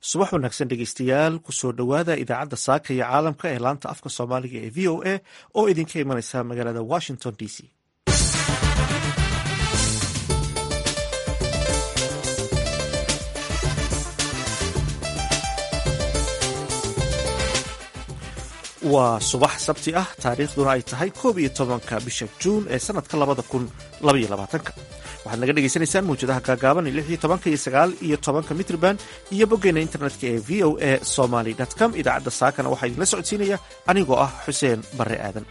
subax wanaagsan dhegeystayaal kusoo dhowaada idaacadda saaka iyo caalamka ee laanta afka soomaaliga ee v o a oo idinka imanaysa magaalada washington d c waa subax sabti ah taariikhduna ay tahay koob iyo tobanka bisha juun ee sanadka labada kun labaiyo labaatanka waxaad naga dhegeysaneysaan mawjadaha gaagaaban lix iyo tobanka iyo sagaal iyo tobanka mitrban iyo boggeena internetka ee v o a somaly com idaacadda saakana waxaa idinla socodsiinaya anigoo ah xuseen barre aadan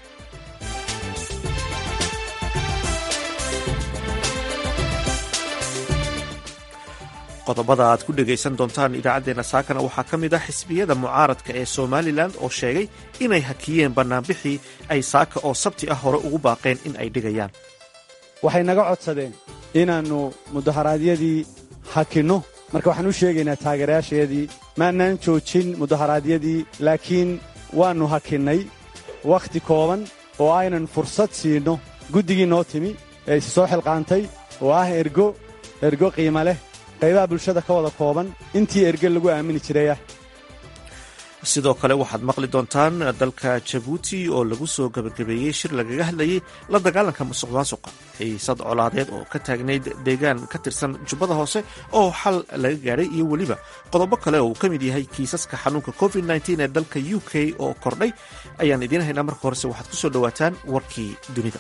qodobada aad ku dhegaysan doontaan idaacaddeenna saakana waxaa ka mid ah xisbiyada mucaaradka ee somalilan oo sheegay inay hakiyeen bannaanbixii ay saaka oo sabti ah hore ugu baaqeen in ay dhigayaan waxay naga codsadeen inaannu mudaharaadyadii hakinno marka waxaan u sheegaynaa taageerayaashayadii maannaan joojin mudaharaadyadii laakiin waannu hakinnay wakhti kooban oo aynan fursad siinno guddigii noo timi ee isi soo xilqaantay oo ah ergo ergo qiima leh qaybaha bulshada ka wada kooban intii erge lagu aamini jirayah sidoo kale waxaad maqli doontaan dalka jabuuti oo lagu soo gabagabeeyey shir lagaga hadlayey la dagaalanka musuq maasuqa xiisad colaadeed oo ka taagnayd deegaan ka tirsan jubbada hoose oo xal laga gaadhay iyo weliba qodobo kale oo uu ka mid yahay kiisaska xanuunka covid ee dalka u k oo kordhay ayaan idiin haynaa marka horese waxaad ku soo dhowaataan warkii dunida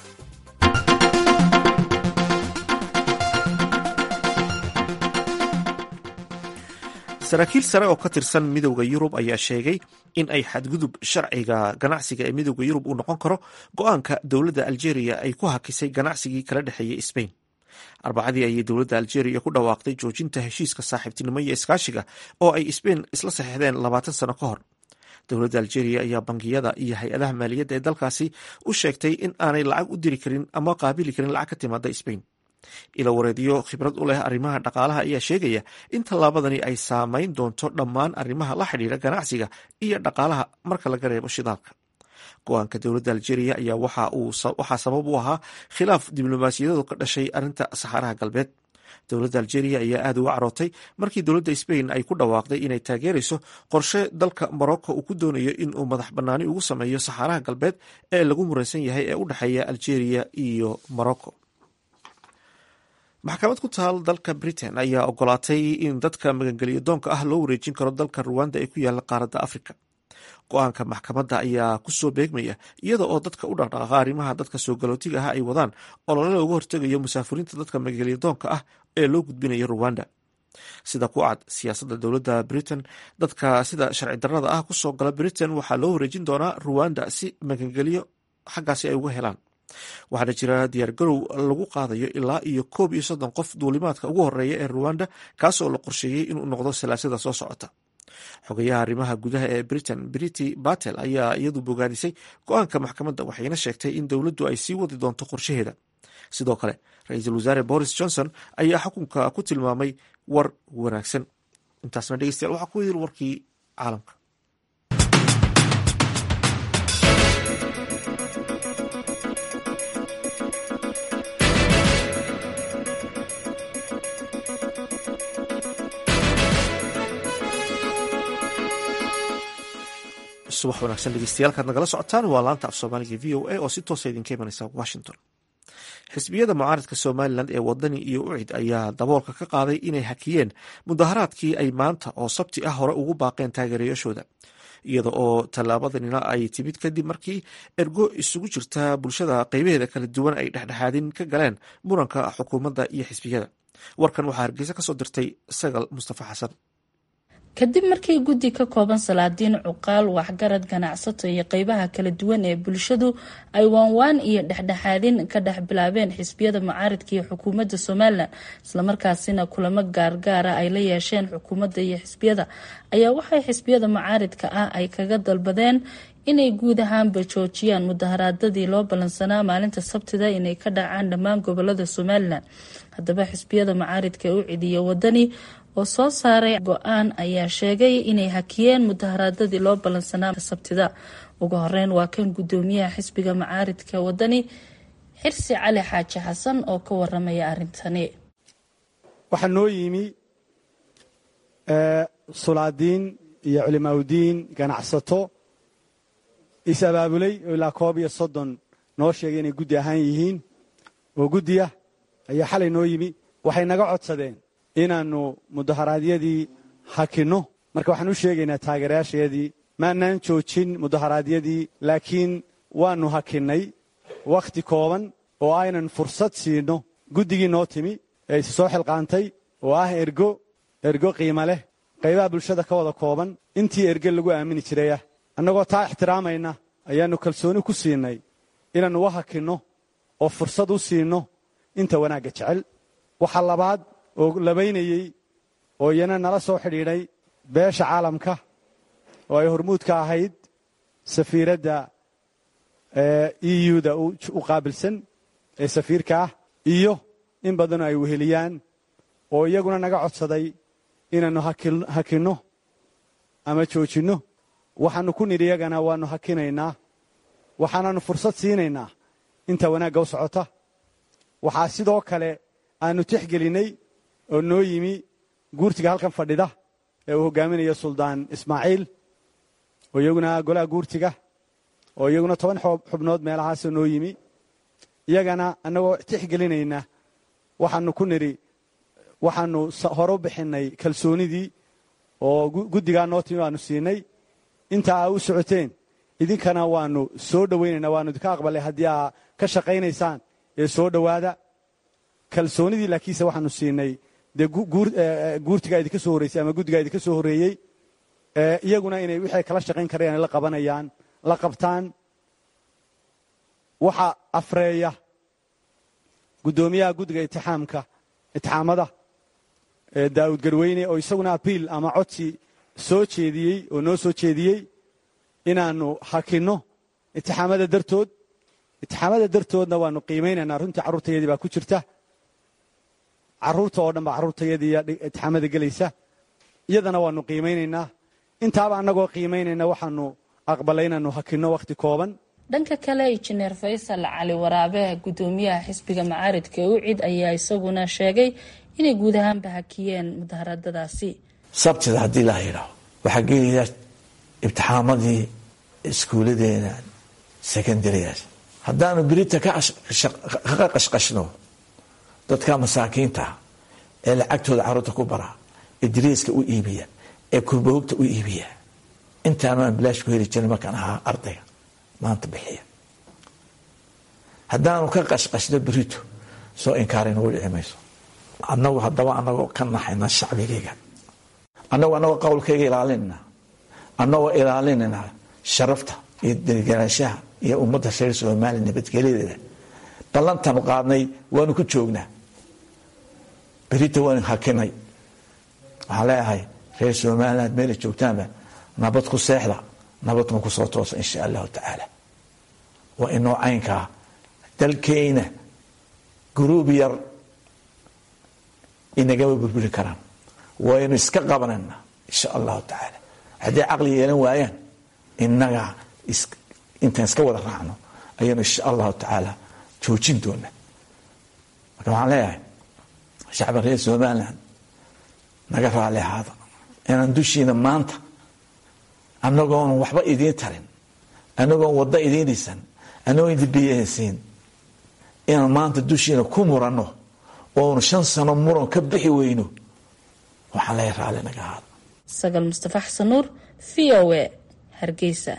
saraakiil sare oo ka tirsan midowda yurub ayaa sheegay in ay xadgudub sharciga ganacsiga ee midowda yurub uu noqon karo go-aanka dowladda aljeria ay ku hakisay ganacsigii kala dhexeeyey sbain arbacadii ayay dowladda aljeria ku dhawaaqday joojinta heshiiska saaxiibtinimo iyo iskaashiga oo ay sbain isla saxeixdeen labaatan sano ka hor dowladda aljeria ayaa bangiyada iyo hay-adaha maaliyadda ee dalkaasi u sheegtay in aanay lacag u diri karin ama qaabili karin lacag ka timaada sbain ilo wareedyo khibrad u leh arrimaha dhaqaalaha ayaa sheegaya in tallaabadani ay saameyn doonto dhammaan arrimaha la xidhiira ganacsiga iyo dhaqaalaha marka laga reebo shidaalka go-aanka dowladda aljeria ayaa waxaa sabab u ahaa khilaaf diblomaasiyadadu ka dhashay arrinta saxaaraha galbeed dowladda aljeria ayaa aada uga carootay markii dowladda sbain ay ku dhawaaqday inay taageerayso qorshe dalka morocco uu ku doonayo inuu madax bannaani ugu sameeyo saxaaraha galbeed ee lagu muraysan yahay ee u dhexeeya aljeria iyo morocco maxkamad ku taal dalka britain ayaa ogolaatay in dadka magangeliyo doonka ah loo wareejin karo dalka ruwanda ee ku yaala qaaradda africa go-aanka maxkamadda ayaa kusoo beegmaya iyada oo dadka u dhaqdhaqaaqa arrimaha dadka soo galootiga ah ay wadaan olole looga hortegayo musaafiriinta dadka magangeliyo doonka ah ee loo gudbinayo ruwanda sida ku cad siyaasadda dowladda britain dadka sida sharci darrada ah kusoo gala britain waxaa loo wareejin doonaa ruwanda si magangeliyo xaggaasi ay uga helaan waxaana jira diyaargarow lagu qaadayo ilaa iyo koob iyo soddon qof duulimaadka ugu horeeya ee ruwanda kaasoo la qorsheeyey inuu noqdo salaasada soo socota xogayaha arrimaha gudaha ee britain brity batel ayaa iyadu bogaadisay go-aanka maxkamadda waxayna sheegtay in dowladdu ay sii wadi doonto qorshaheeda sidoo kale ra-iisul wasaare boris johnson ayaa xukunka ku tilmaamay war wanaagsan intaasna dhegeystayaal waxaa ku yidil warkii caalamka subax wanaagsan dhegeystayaal nagala socotaan waa laanta af soomaaliga v o a oo si toosa idinka imanaysa washington xisbiyada mucaaradka somalilan ee wadani iyo ucid ayaa daboolka ka qaaday inay hakiyeen mudaharaadkii ay maanta oo sabti ah hore ugu baaqeen taageerayaashooda iyada oo tallaabadanina ay timid kadib markii ergo isugu jirta bulshada qeybaheeda kala duwan ay dhexdhexaadin ka galeen muranka xukuumadda iyo xisbiyada warkan waxaa hargeysa kasoo dirtay sagal mustafa xasan kadib markii guddi ka kooban salaadiin cuqaal waxgarad ganacsato iyo qeybaha kala duwan ee bulshadu ay waanwaan iyo dhexdhexaadin ka dhex bilaabeen xisbiyada mucaaridka iyo xukuumadda somalilan islamarkaasina kulamo gaargaara ay la yeesheen xukuumadda iyo xisbiyada ayaa waxay xisbiyada mucaaridka ah ay kaga dalbadeen inay guud ahaanba joojiyaan mudaharaadadii loo ballansanaa maalinta sabtida inay ka dhacaan dhammaan gobolada somalilan haddaba xisbiyada mucaaridka ee u cidiya wadani oo soo saaray go-aan ayaa sheegay inay hakiyeen mudaharaadadii loo ballansanaa sabtida ugu horeyn waa kan gudoomiyaha xisbiga macaaridka wadani xirsi cali xaaji xasan oo ka waramaya arintani waxaa noo yimi sulaadiin iyo culimaaudiin ganacsato is-abaabulay oo ilaa koob iyo soddon noo sheegay inay guddi ahaan yihiin oo guddiya ayaa xalay noo yimi waxay naga codsadeen inaannu mudaharaadyadii hakinno marka waxaan u sheegaynaa taageerayaashayadii maanaan joojin mudaharaadyadii laakiin waannu hakinnay wakhti kooban oo aynan fursad siinno guddigii noo timi ee is soo xilqaantay oo ah ergo ergo qiimo leh qaybaha bulshada ka wada kooban intii erge lagu aamini jirayah annagoo taa ixtiraamayna ayaannu kalsooni ku siinay inaannu u hakinno oo fursad u siinno inta wanaagga jecel waxaa labaad oo labaynayey oo iyana nala soo xidhiidhay beesha caalamka oo ay hormuudka ahayd safiiradda euda u qaabilsan ee safiirka ah iyo in badanoo ay weheliyaan oo iyaguna naga codsaday inaannu hakinno ama joojinno waxaannu ku nidhi iyagana waannu hakinaynaa waxaanaannu fursad siinaynaa inta wanaagga u socota waxaa sidoo kale aannu tixgelinnay oo noo yimi guurtiga halkan fadhida ee uu hogaaminayo suldaan ismaaciil oo iyaguna golaha guurtiga oo iyaguna toban xubnood meelahaasoo noo yimi iyagana annagoo tixgelinayna waxaannu ku nidhi waxaannu hore u bixinnay kalsoonidii oo guddigaa noo timi waannu siinay inta aa u socoteen idinkana waannu soo dhowaynaynaa waannu idinka aqbalay haddii aa ka shaqaynaysaan ee soo dhowaada kalsoonidii laakiinse waxaannu siinay dee guurtigaa idinka soo horreysay ama guddigaa idinka soo horreeyey iyaguna inay wixay kala shaqayn karayaan la qabanayaan la qabtaan waxa afreeya guddoomiyaha guddiga itixaamka itixaamada daa'uud garweyne oo isaguna abiil ama codsi soo jeediyey oo noo soo jeediyey inaannu hakinno itixaamada dartood itixaamada dartoodna waannu qiimaynaynaa runtii carruurtayadii baa ku jirta carruurta oo dhan baa carruurtayadii itixaamada gelaysa iyadana waannu qiimaynaynaa intaaba annagoo qiimaynayna waxaannu aqbalay inaannu hakinno wakhti kooban dhanka kale injineer faysal cali waraabe guddoomiyaha xisbiga macaaridka ee ucid ayaa isaguna sheegay inay guud ahaanba hakiyeen mudaharadadaasi sabtida haddii la yidhaaho waxaa gelaya ibtixaamadii iskuuladeena secondaryas haddaanu berita ka qashqashno dadka masaakiinta ee lacagtooda carruurta ku bara ee dariiska u iibiya ee kurbahugta u iibiya intaanu aan bilaash ku heli jirin markaan ahaa ardayga maanta bixiya haddaanu ka qashqashno berito soo inkaari nagu dhici mayso annagu haddaba anagoo ka naxayna shacbigayga annagu annagoo qowlkayga ilaalinayna annagoo ilaalinayna sharafta iyo deganaanshaha iyo ummadda reer soomaaliya nabadgelyadeeda ballantaanu qaadnay waanu ku joognaa berita waanu hakinay waxaan leeyahay reer somaliland meela joogtaanba nabad ku seexda nabadna ku soo toosa insha allahu tacaala waa inoo caynkaa dalkeyna guruub yar inagama burburi karaan waynu iska qabanayna insha allahu tacaala hadday caqli yeelan waayaan inaga intaan iska wada raacno ayaynu insha allahu tacaala joojin doona marka waxaan leeyahay shacba reer somaliland naga raali ahaada inaan dushiina maanta annagoon waxba idiin tarin annagoon waddo idiin dhisan annagoon idin biyahaysiin inaan maanta dushiina ku muranno oonu shan sano muran ka bixi weyno waxaan leeyahay raali naga ahaada sagal mustafa xasan nuur v o a hargeysa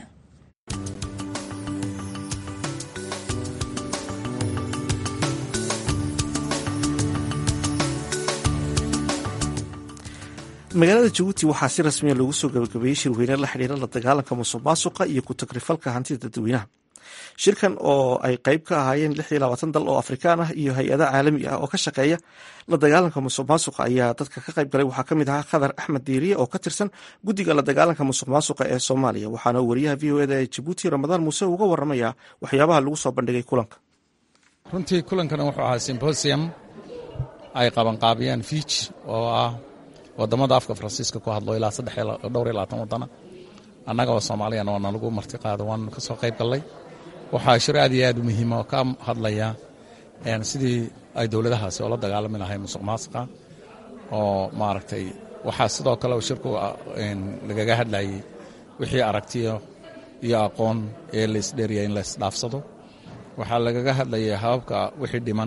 magaalada jabuuti waxaa si rasmiya loogu soo gabagabeeyey shirweyne la xidhiira la dagaalanka musuq maasuqa iyo ku-tagrifalka hantida dadweynaha shirkan oo ay qeyb ka ahaayeen lix iyo labaatan dal oo afrikaan ah iyo hay-ada caalami ah oo ka shaqeeya la dagaalanka musuq maasuqa ayaa dadka ka qayb galay waxaa kamid ahaa khadar axmed diiriye oo ka tirsan guddiga la dagaalanka musuq maasuqa ee soomaaliya waxaana wariyaha v o eda ee jabuuti ramadaan muuse uga waramaya waxyaabaha lagu soo bandhigay kulanka runtii kulankana wuxuu ahaa simbosium ay qabanqaabiyeen fiij oo ah wadamada afka faransiiska ku hadlo ilaa dhowr iyo labaatan wadana annaga oo soomaaliyana waa nalagu marti qaado waanu ka soo qayb gallay waxaa shir aad iyo aad u muhiima oo ka hadlaya sidii ay dowladahaasi oola dagaalami lahay musuq maasuqa oo maaragtay waxaa sidoo kale shirku lagaga hadlayay wixii aragtiyo iyo aqoon ee laysdheeriya in laysdhaafsado waxaa lagaga hadlayay hababka wixii dhiman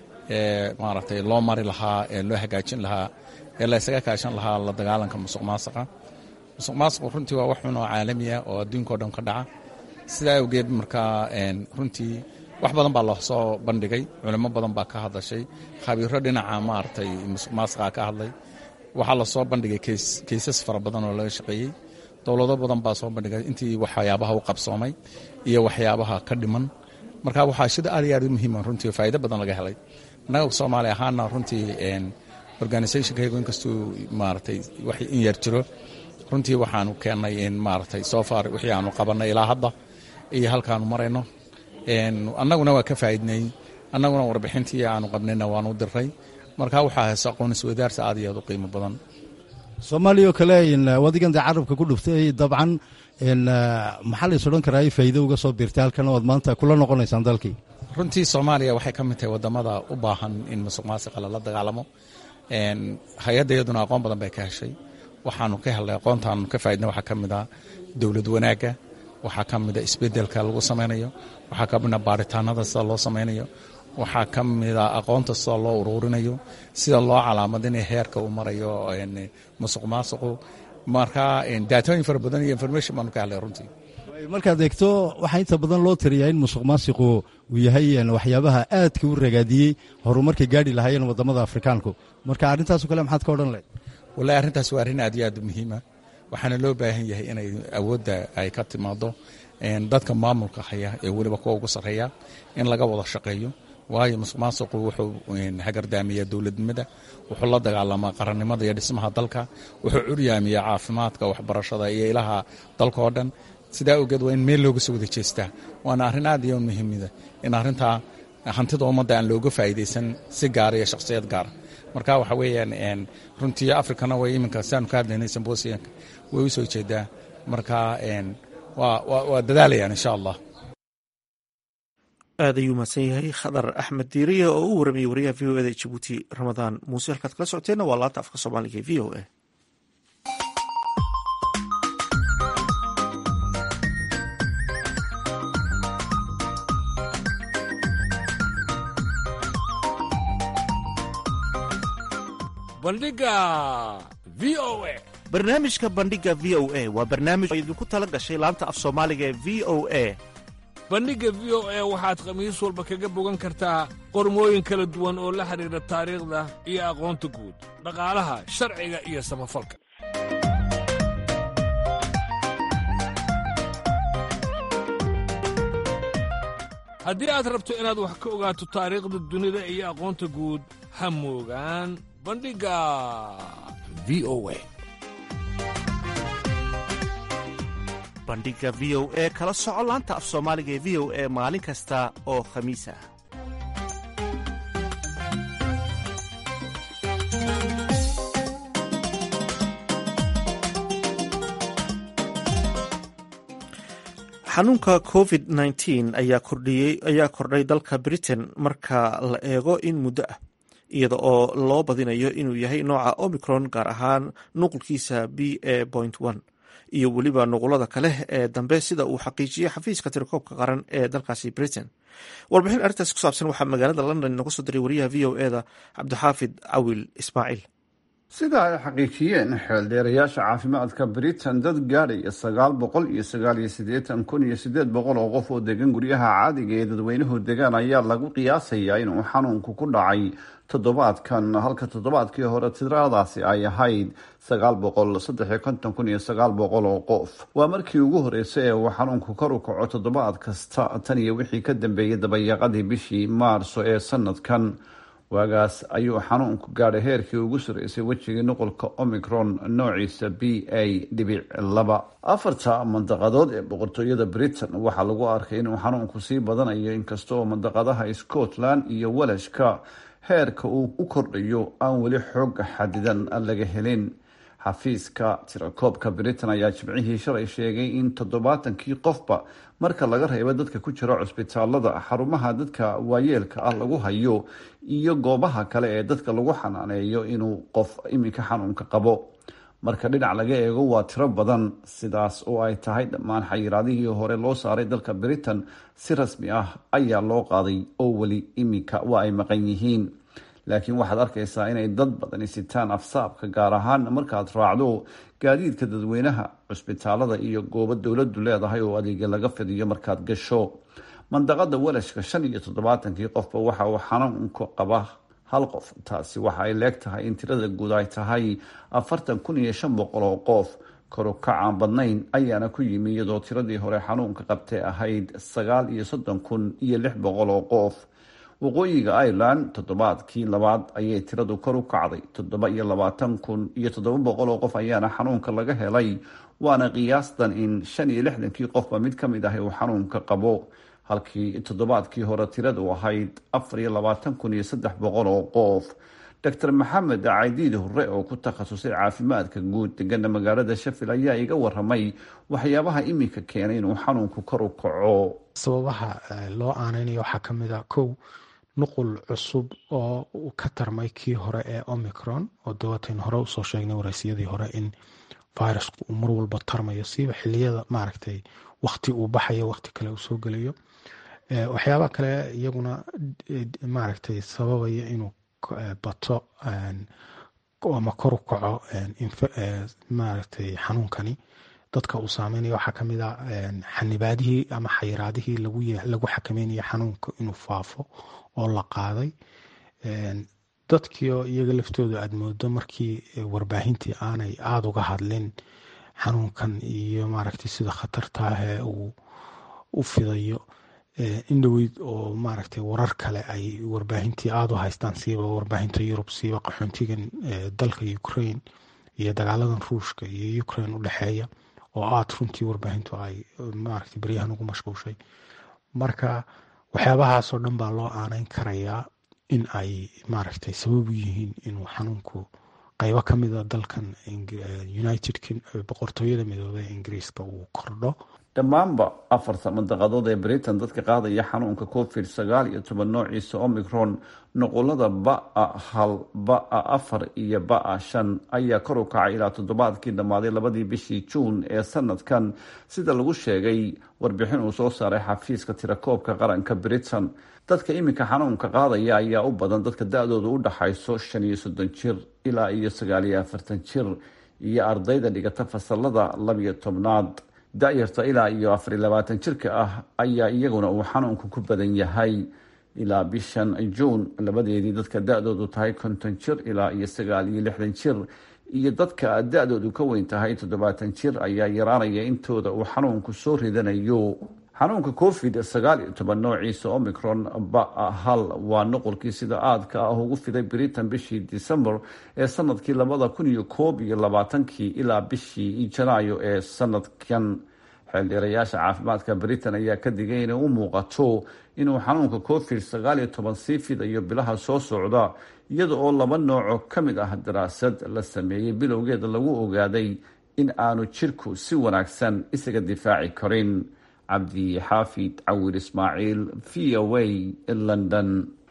ee maaragtay loo mari lahaa ee loo hagaajin lahaa ee laysaga kaashan lahaa la dagaalanka musuq maasaqa musuq maasaqu runtii waa wax xun oo caalamiya oo adduunkao dhan ka dhaca sidaa awgeed markaa runtii wax badan baa loosoo bandhigay culimo badan baa ka hadashay khabiiro dhinaca maaragtay musuq maasaqa ka hadlay waxaa lasoo bandhigay kaysas fara badan oo laga shaqeeyey dowlado badan baa soo bandhigay intii waxyaabaha u qabsoomay iyo waxyaabaha ka dhiman marka waxaa shida aad iyo aad u muhiima runtii faa'iido badan laga helay annaga soomaali ahaana runtii organisationkaygu inkastuu maaragtay wax in yar jiro runtii waxaanu keennay in maaragtay soo far wixii aanu qabannay ilaa hadda iyo halkaanu marayno annaguna waa ka faa'iidnay annaguna warbixintii aanu qabnayna waanu diray marka waxaa hayse aqoon isweydaarsi aad iyo aad u qiimo badan soomaaliya oo kale wadigan dee carabka ku dhuftay dabcan maxaa lays odhan karaa faa'iido uga soo biirtay halkan oad maanta kula noqonaysaan dalkii runtii soomaaliya waxay ka mid tahay wadamada u baahan in musuq maasiqa lala dagaalamo hay-adda iyaduna aqoon badan bay ka heshay waxaanu ka helnay aqoontaanu ka faa'idnay waxaa ka mid ah dowlad wanaagga waxaa ka mida isbedelka lagu samaynayo waxaa ka mida baaritaanada sida loo samaynayo waxaa ka mida aqoonta sida loo uruurinayo sida loo calaamadinayo heerka uu marayo musuq maasuqu marka daatooyin fara badan iyo information baanu ka helnay runtii markaad eegto waxaa inta badan loo tiriyaa in musuq maasiqu uu yahay waxyaabaha aadka u ragaadiyey horumarkay gaadhi lahaayeen wadamada afrikaanku marka arrintaaso kale maxaad ka odhan lahayd wallahi arrintaas waa arrin aad iyo aad u muhiima waxaana loo baahan yahay inay awoodda ay ka timaado dadka maamulka haya ee weliba kuwa ugu sarreeya in laga wada shaqeeyo waayo musuq maasuqu wuxuu hagardaamiyaa dowladnimada wuxuu la dagaalamaa qarannimada iyo dhismaha dalka wuxuu curyaamiyaa caafimaadka waxbarashada iyo ilaha dalka oo dhan sidaa awgeed waa in meel looga soo wada jeestaa waana arrin aad iyo muhiimida in arrintaa hantida ummadda aan looga faa'iidaysan si gaara iyo shakhsiyad gaara marka waxa weeyaan runtii africana way iminka siaanu ka hadlaynay sambosiyanka way u soo jeedaa marka waa dadaalayaan insha allah aad ayuu mahadsan yahay khadar axmed diiriye oo u waramayay wariyaha v o eda jabuuti ramadaan muuse halkaad kala socoteenna waa laanta afka soomaaliga e v o a bandhiga v o a barnaamijka bandhiga v o a waa barnaamij oo idinku tala gashay laanta af soomaaliga ee v o a bandhigga v o a waxaad khamiis walba kaga bogan kartaa qormooyin kala duwan oo la xidhiidha taariikhda iyo aqoonta guud dhaqaalaha sharciga iyo samafalka haddii aad rabto inaad wax ka ogaato taariikhda dunida iyo aqoonta guud ha moogaan bandhigga v o a bandhiga v o e kala soco laanta af soomaaliga ee v o e maalin kasta oo khamiis ah xanuunka covid nteen ayaa kordhay dalka britain marka la eego in muddo ah iyada oo loo badinayo inuu yahay nooca omicron gaar ahaan nuqulkiisa b a point one iyo weliba nuqulada kale ee dambe sida uu xaqiijiyey xafiiska tirakoobka qaran ee dalkaasi britain warbixin arrintaas ku saabsan waxaa magaalada london inooga soo diray wariyaha v o eda cabdixaafid cawil ismaaciil sida ay xaqiijiyeen xeeldheerayaasha caafimaadka britain dad gaadhaya sagaal boqol iyo sagaal iyo siddeetan kun iyo siddeed boqol oo qof oo degan guryaha caadiga ee dadweynuhu degaan ayaa lagu qiyaasayaa inuu xanuunku ku dhacay toddobaadkan halka toddobaadkii hore tiradaasi ay ahayd sagaal boqol saddex iyo konton kun iyo sagaal boqol oo qof waa markii ugu horreysay ee uu xanuunku kor u kaco toddobaad kasta tan iyo wixii ka dambeeyay dabayaqadii bishii maarso ee sanadkan waagaas ayuu xanuunku gaadhay heerkii ugu sarreysay wejigii nuqulka omicron noociisa b a dhibic laba afarta mandaqadood ee boqortooyada britain waxaa lagu arkay inuu xanuunku sii badanayo inkasta oo mandaqadaha scotland iyo walashka heerka uu u kordhayo aan weli xoog xadidan laga helin xafiiska tirakoobka britain ayaa jimcihii shalay sheegay in toddobaatankii qofba marka laga reebo dadka ku jira cusbitaalada xarumaha dadka waayeelka ah lagu hayo iyo goobaha kale ee dadka lagu xanaaneeyo inuu qof iminka xanuunka qabo marka dhinac laga eego waa tiro badan sidaas oo ay tahay dhammaan xayiraadihii hore loo saaray dalka britain si rasmi ah ayaa loo qaaday oo weli iminka waa ay maqan yihiin laakiin waxaad arkaysaa inay dad badani sitaan afsaabka gaar ahaan markaad raacdo gaadiidka dadweynaha cusbitaalada iyo goobo dowladu leedahay oo adeegya laga fidiyo markaad gasho mandaqada walashka shan iyo toddobaatankii qofba waxa uu xanuunka qaba hal qof taasi waxa ay leeg tahay in tirada guud ay tahay afartan kun iyo shan boqol oo qof koru kacaan badnayn ayaana ku yimi iyadoo tiradii hore xanuunka qabtay ahayd sagaal iyo soddon kun iyo lix boqol oo qof waqooyiga ireland toddobaadkii labaad ayay tiradu kor u kacday toddoba iyo labaatan kun iyo toddoba boqol oo qof ayaana xanuunka laga helay waana qiyaastan in shan iyo lixdankii qofba mid ka mid ah uu xanuunka qabo halkii toddobaadkii hore tiradu ahayd afar iyo labaatan kun iyo saddex boqol oo qof doctor maxamed caydiid hore oo ku takhasusay caafimaadka guud degana magaalada shafil ayaa iga waramay waxyaabaha iminka keenay inuu xanuunku kor u kaco sababaha loo aaneynayo waxaa ka mid a kow nuqul cusub oo ka tarmay kii hore ee omicron oo dawatayn hore usoo sheegnay waraysiyadii hore in virusku uu mar walba tarmayo siiba xiliyada maaragtay wakti uu baxayo wakti kale uu soo gelayo waxyaabaha kale iyaguna maaragtay sababaya inuu bato ama kor u kaco maaragtay xanuunkani dadka uu saameynayo waxaa kamid a xanibaadihii ama xayiraadihii lagu xakameynaya xanuunka inuu faafo oo la qaaday dadkiio iyaga laftooda aada moodo markii warbaahintii aanay aada uga hadlin xanuunkan iyo maaragtay sida khatartaahee uu u fidayo indhoweyd oo maaragtay warar kale ay warbaahintii aada u haystaan siiba warbaahinta yurub siiba qaxoontigan dalka ukraine iyo dagaaladan ruushka iyo ukraine u dhexeeya oo aada runtii warbaahintu ay maaragtay beryahan ugu mashquushay marka waxyaabahaasoo dhan baa loo aaneyn karayaa in ay maaragtay sabab u yihiin inuu xanuunku qaybo ka mida dalkan united boqortooyada midoobey ee ingiriiska uu kordho dhammaanba afarta mandaqadood ee britain dadka qaadaya xanuunka covid sagaal iyo toban noociisa omicron noqolada ba-a hal ba-a afar iyo ba-a shan ayaa kor u kacay ilaa toddobaadkii dhammaaday labadii bishii juun ee sanadkan sida lagu sheegay warbixin uu soo saaray xafiiska tirakoobka qaranka britain dadka iminka xanuunka qaadaya ayaa u badan dadka da-dooda u dhaxayso shan iyo soddon jir ilaa iyo sagaal iyo afartan jir iyo ardayda dhigata fasalada labiyo tobnaad da-yarta ilaa iyo afar iyo labaatan jirka ah ayaa iyaguna uu xanuunku ku badan yahay ilaa bishan juun labadeedii dadka da-doodu tahay konton jir ilaa iyo sagaal iyo lixdan jir iyo dadka da-doodu ka weyn tahay toddobaatan jir ayaa yaraanaya intooda uu xanuunku soo ridanayo xanuunka covid sagaal iyo toban noociisa omicron ba hal waa nuqulkii sida aadka ah ugu fiday britain bishii december ee sanadkii labada kun iyo koob iyo labaatankii ilaa bishii janaayo ee sanadkan xeeldheerayaasha caafimaadka britain ayaa ka digay inay u muuqato inuu xanuunka covid sagaal iyo toban sii fidayo bilaha soo socda iyada oo laba nooco ka mid ah daraasad la sameeyey bilowgeeda lagu ogaaday in aanu jirku si wanaagsan isaga difaaci karin cabdi xaafid cawir ismaaciil v o a london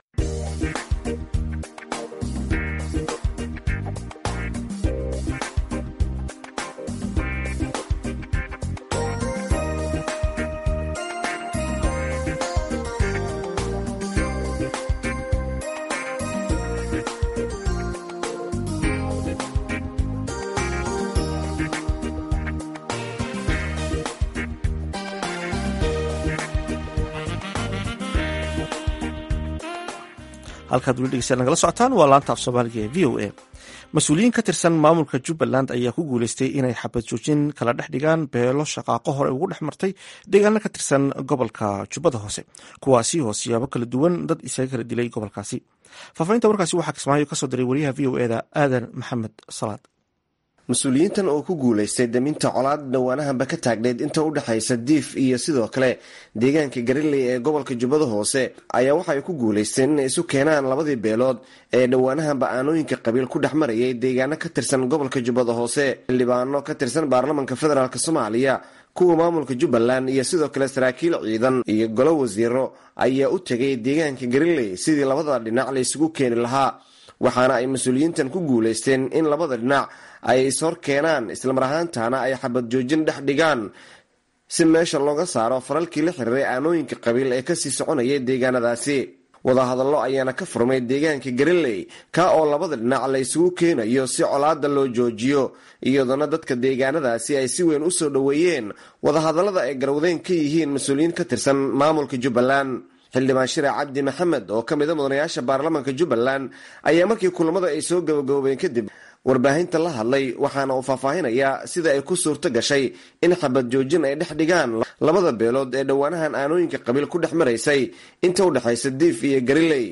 halkaad weli dhegeysta nagala socotaan waa laanta af soomaaliga ee v o a mas-uuliyiin ka tirsan maamulka jubbaland ayaa ku guuleystay inay xabad joojin kala dhex dhigaan beelo shaqaaqo hore ugu dhex martay deegaano ka tirsan gobolka jubbada hoose kuwaasi oo siyaabo kala duwan dad isaga kala dilay gobolkaasi faafahinta warkaasi waxaa kismaayo kasoo diray wariyaha v o eda aadan maxamed salaad mas-uuliyiintan oo ku guulaystay daminta colaad dhowaanahanba ka taagneyd inta u dhexaysa diif iyo sidoo kale deegaanka gariley ee gobolka jubbada hoose ayaa waxay ku guulaysteen inay isu keenaan labadii beelood ee dhowaanahanba aanooyinka qabiil ku dhex marayay deegaano ka tirsan gobolka jubbada hoose xildhibaano ka tirsan baarlamanka federaalk soomaaliya kuwa maamulka jubbaland iyo sidoo kale saraakiil ciidan iyo golo wasiiro ayaa u tegay deegaanka gariley sidii labada dhinac la isugu keeni lahaa waxaana ay mas-uuliyiintan ku guulaysteen in labada dhinac ay ishor keenaan islamar ahaantana ay xabad joojin dhex dhigaan si meesha looga saaro faralkii la xiriiray aanooyinka qabiil ee kasii soconayay deegaanadaasi wadahadallo ayaana ka furmay deegaanka gariley ka oo labada dhinac la isugu keenayo si colaada loo joojiyo iyadoona dadka deegaanadaasi ay si weyn u soo dhoweeyeen wadahadallada ay garwadeen ka yihiin mas-uuliyiin ka tirsan maamulka jubbaland xildhibaan shire cabdi maxamed oo ka mida mudanayaasha baarlamaanka jubbaland ayaa markii kulamada ay soo gabagaboobeen kadib warbaahinta la hadlay waxaana uu faahfaahinayaa sida ay ku suurto gashay in xabad joojin ay dhex dhigaan labada beelood ee dhowaanahan aanooyinka qabiil ku dhex maraysay inta u dhexaysa diif iyo gariley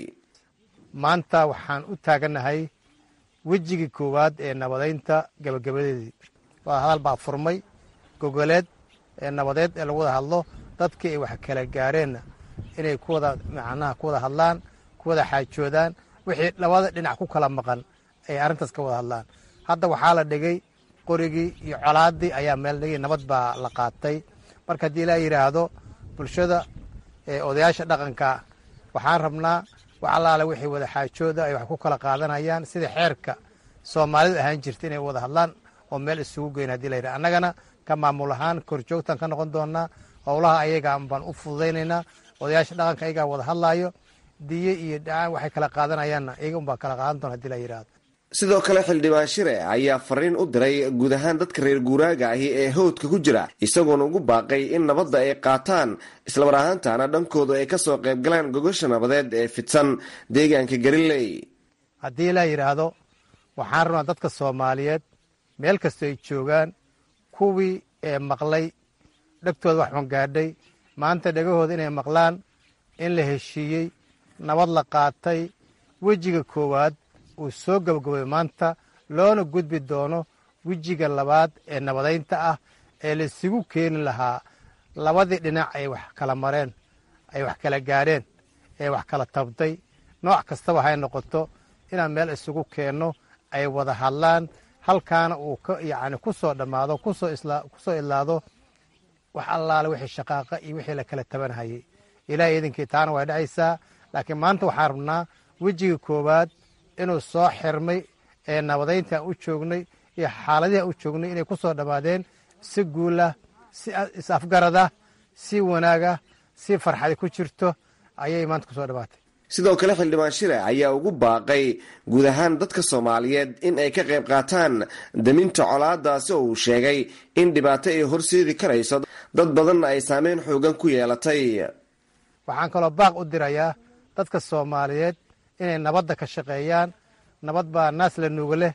maanta waxaan u taaganahay wejigii koowaad ee nabadaynta gabagabadeedii wada hadal baa furmay gogoleed ee nabadeed ee lagu wada hadlo dadkii ay wax kala gaareenna inay kuwada macnaha ku wada hadlaan ku wada xaajoodaan wixii labada dhinac ku kala maqan ay arrintaas ka wada hadlaan hadda waxaa la dhigay qorigii iyo colaadii ayaa meel dhigay nabad baa la qaatay marka haddii ilaa yidhaahdo bulshada odayaasha dhaqanka waxaan rabnaa wax allaale wixii wada xaajooda ay wax ku kala qaadanayaan sida xeerka soomaalidu ahaan jirta inay wada hadlaan oo meel isugu geyn hadii la yidhaha annagana ka maamul ahaan korjoogtaan ka noqon doonaa howlaha ayaga baan u fududaynaynaa odayaasha dhaqanka ayagaa wada hadlaayo diye iyo dhacaan waxay kala qaadanayaanna iyaga unbaa kala qaadan doona hadii la yidhaahdo sidoo kale xildhibaan shire ayaa fariin u diray guud ahaan dadka reer guuraaga ahi ee howdka ku jira isagoona ugu baaqay in nabadda ay qaataan islamar ahaantana dhankoodu ay kasoo qaybgalaan gogosha nabadeed ee fidsan deegaanka gariley haddii la yidhaahdo waxaan rabnaa dadka soomaaliyeed meel kastoo ay joogaan kuwii ee maqlay dhegtooda wax xungaadhay maanta dhegahooda inay maqlaan in la heshiiyey nabad la qaatay wejiga koowaad uu soo gabagabay maanta loona gudbi doono wejiga labaad ee nabadaynta ah ee laisugu keeni lahaa labadii dhinac ay wax kala mareen ay wax kala gaadheen ee wax kala tabtay nooc kastaba hay noqoto inaan meel isugu keenno ay wada hadlaan halkaana uu yacni ku soo dhammaado kusoo idlaado wax allaale wixii shaqaaqa iyo wixii la kala tabanhayay ilaahay idinkii taana way dhacaysaa laakiin maanta waxaan rabnaa wejiga koowaad inuu soo xirmay ee nabadaynta aan u joognay iyo xaaladihi aan u joognay inay ku soo dhammaadeen si guulah si is-afgarada si wanaaga si farxadi ku jirto ayay maanta ku soo dhammaatay sidoo kale xildhibaan shire ayaa ugu baaqay guud ahaan dadka soomaaliyeed in ay ka qayb qaataan daminta colaadaasi oo uu sheegay in dhibaato ay horseedi karayso dad badanna ay saameyn xoogan ku yeelatay waxaan kaloo baaq u dirayaa dadka soomaaliyeed inay nabadda ka shaqeeyaan nabad baa naas la nuuga leh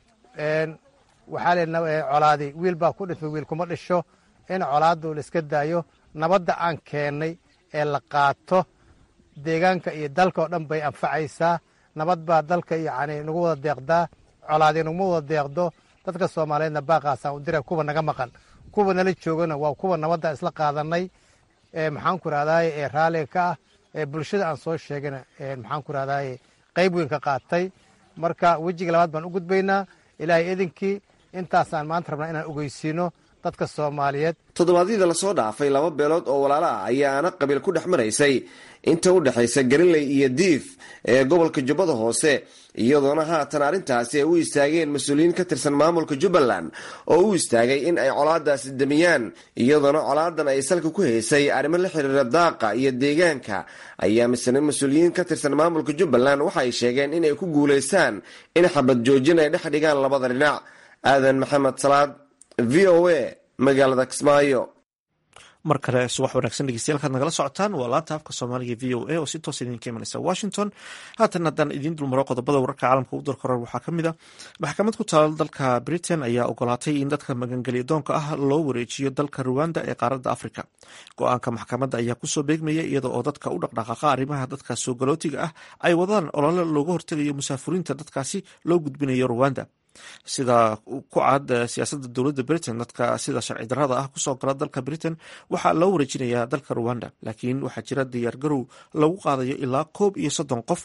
waxaa le colaadi wiil baa ku dhintay wiil kuma dhisho in colaaddu la iska daayo nabadda aan keennay ee la qaato deegaanka iyo dalka oo dhan bay anfacaysaa nabad baa dalka yacni nagu wada deeqdaa colaadi naguma wada deeqdo dadka soomaaliyeedna baaqaasaan u dira kuwa naga maqan kuwa nala joogana waa kuwa nabadda isla qaadanay maxaan ku rahdaye ee raalliga ka ah ee bulshada aan soo sheegana maxaan ku rahdaye qayb weyn ka qaatay marka wejiga labaad baan u gudbaynaa ilaahay idinkii intaasaan maanta rabnaa inaan ogeysiino dadka soomaaliyeed toddobaadyada lasoo dhaafay laba beelood oo walaala ah ayaana qabiil ku dhex maraysay inta u dhexaysa gariley iyo diif ee gobolka jubbada hoose iyadoona haatan arrintaasi ay u istaageen mas-uuliyiin ka tirsan maamulka jubbaland oo u istaagay in ay colaadaasi damiyaan iyadoona colaadan ay salka ku haysay arrimo la xiriira daaqa iyo deegaanka ayaa misne mas-uuliyiin ka tirsan maamulka jubbaland waxaay sheegeen inay ku guulaystaan in xabad joojin ay dhex dhigaan labada dhinac aadan maxamed salaad v o a magaalada kismaayo mar kale subax wanaagsan dhegeystayaal kaad nagala socotaan waa laanta afka soomaaliga v o a oo si toos idinka imanaysa washington haatan haddaan idiin dulmaro qodobada wararka caalamka u darkoran waxaa ka mid a maxkamad ku taala dalka britain ayaa ogolaatay in dadka magangelya doonka ah loo wareejiyo dalka ruwanda ee qaaradda africa go-aanka maxkamadda ayaa kusoo beegmaya iyada oo dadka u dhaqdhaqaaqa arrimaha dadka soo galootiga ah ay wadaan olole looga hortegayo musaafuriinta dadkaasi loo gudbinayo ruwanda sida ku cad siyaasadda dowladda britain dadka sida sharci darrada ah kusoo gala dalka britain waxaa loo wareejinayaa dalka ruwanda laakiin waxaa jira diyaargarow lagu qaadayo ilaa koob iyo soddon qof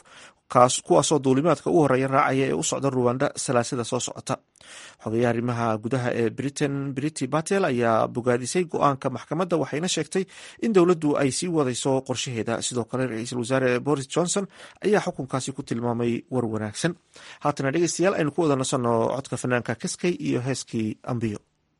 kuwaasoo duulimaadka u horeeya raacaya ee u socda ruwanda salaasada soo socota xogeyaha arrimaha gudaha ee britain briti batel ayaa bogaadisay go-aanka maxkamadda waxayna sheegtay in dowladdu ay sii wadayso qorshaheeda sidoo kale ra-iisul wasaare boris johnson ayaa xukunkaasi ku tilmaamay war wanaagsan haatana dhegeystayaal aynu ku wada nasanno codka fanaanka kaskay iyo heeskii ambiyo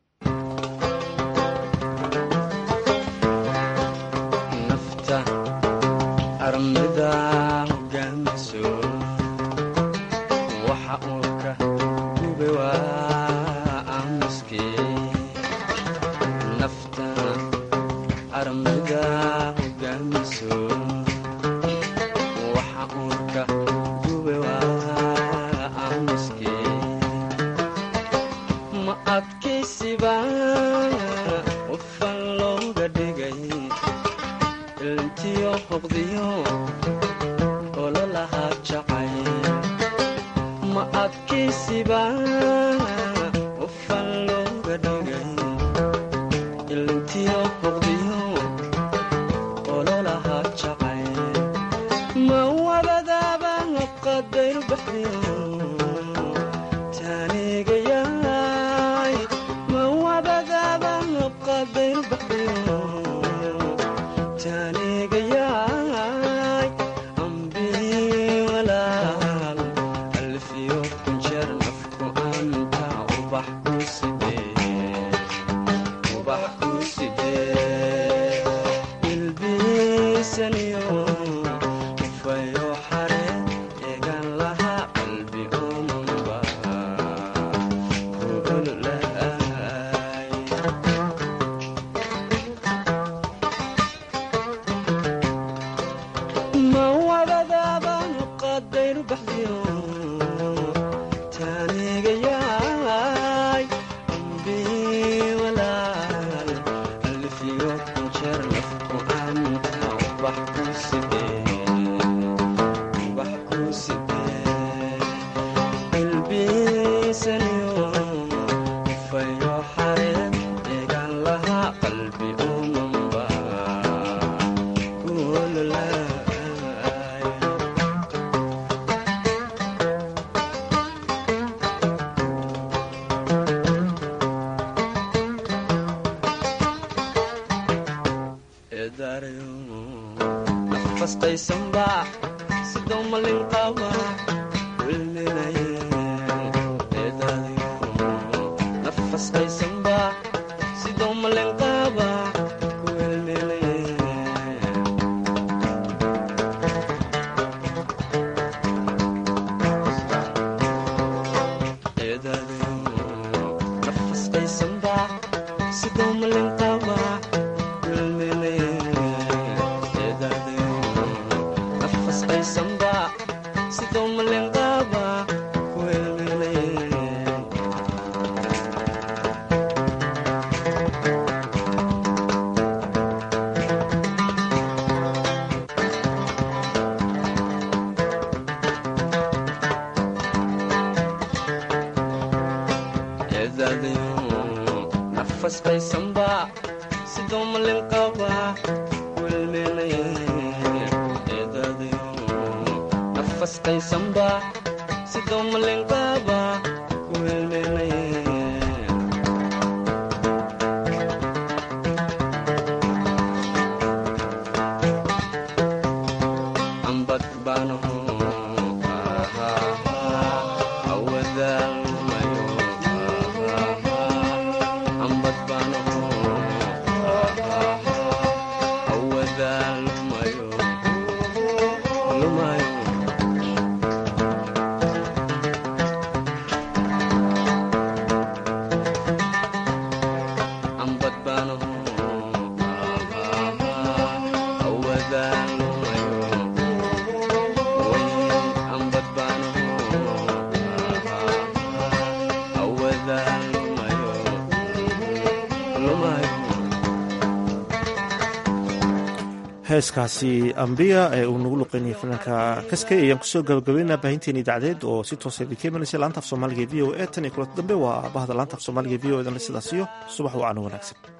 heeskaasi ambiya ee uu nagu luqeynayay fanaanka kaskay ayaan kusoo gabagabeynaa baahinteena idaacadeed oo si toosa idinka imanaysa laanta af soomaaliga v o e tan iyo kulanta dambe waa bahda laanta af soomaaliga v o edan sidaas iyo subax wacaano wanaagsan